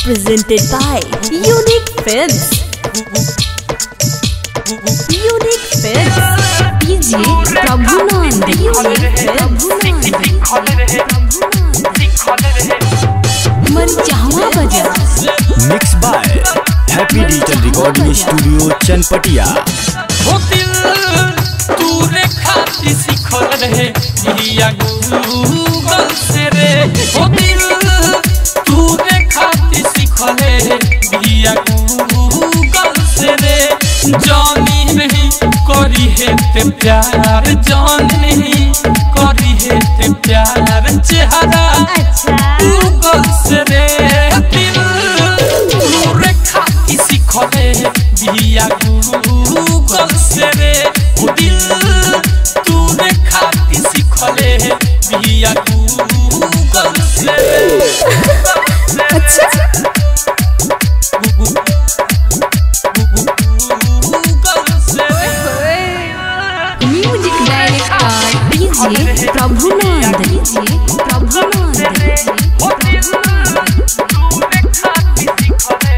presented by Unique Films. Unique Films. DJ Prabhunand. Unique Prabhunand. मनचाहवा बजा mix by happy digital recording studio Chanpatiya हो दिल तूरे खाती सिखल रहे लिया गूगल से रे हो दिल तूरे खाती सिखल लिया गूगल से रे जानी नहीं करी है ते प्यार जानी नहीं करी है ते प्यार चेहरा गूगल से रे दिल तूरे खाती सिखले बिया गूगल से रे ओ दिल तूरे खाती सिखले बिया गूगल से रे अच्छा गूगल से रे music director DJ Prabhunand DJ Prabhunand ओ दिल तूरे खाती सिखले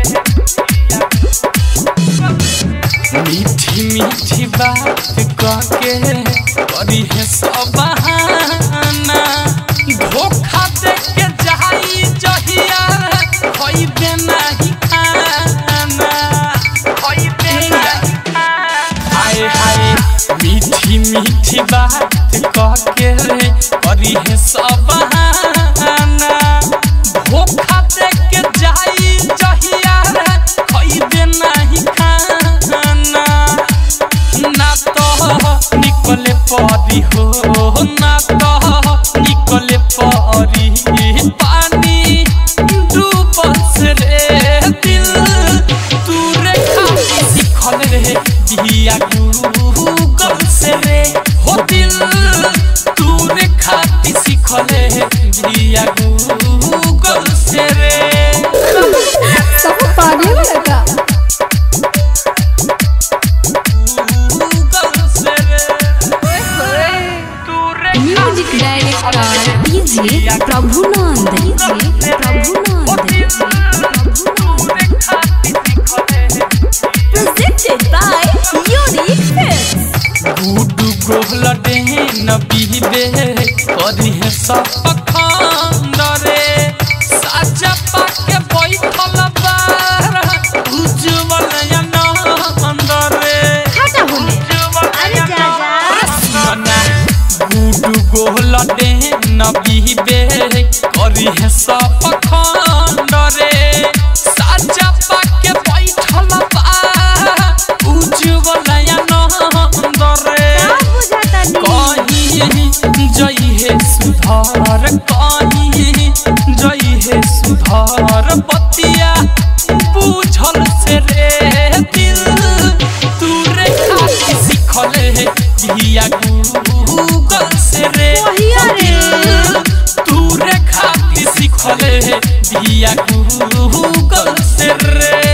मीठी मीठी बात कहके करी है सब बहाना धोखा दे के जाई जहिया खइबे नहीं खाना खइबे नहीं हाय हाय मीठी मीठी बात कहके करी है सब बहाना धोखा दे के जाई जहिया खइबे नहीं खाना ना तो निकले परी हो ना तो निकले परी पानी डूबल से रे दिल तू रे खाती सिखल रे बिया गूगल से रे हो दिल तू रे खाती सिखल रे बिया गूगल से रे सब पागल लगा गूगल से रे तू रे music director DJ Prabhunand DJ Prabhunand presented by Unique Films. गुडू गोहला डेन बीबे करी है सब खंडरे साजा पाके बैठल बार उज्जवल अनंदरे गुडू गोहला डेन बीबे करी है सब खंडरे साजा पाके बैठल बार उज्जवल अनंदरे कहीं जई है सुधार कहीं जई है सुधार बतिया बुझल से रे दिल तू रे खाती सिखल है बिया गूगल से रे दिल तू रे खाती सिखल है बिया गूगल से रे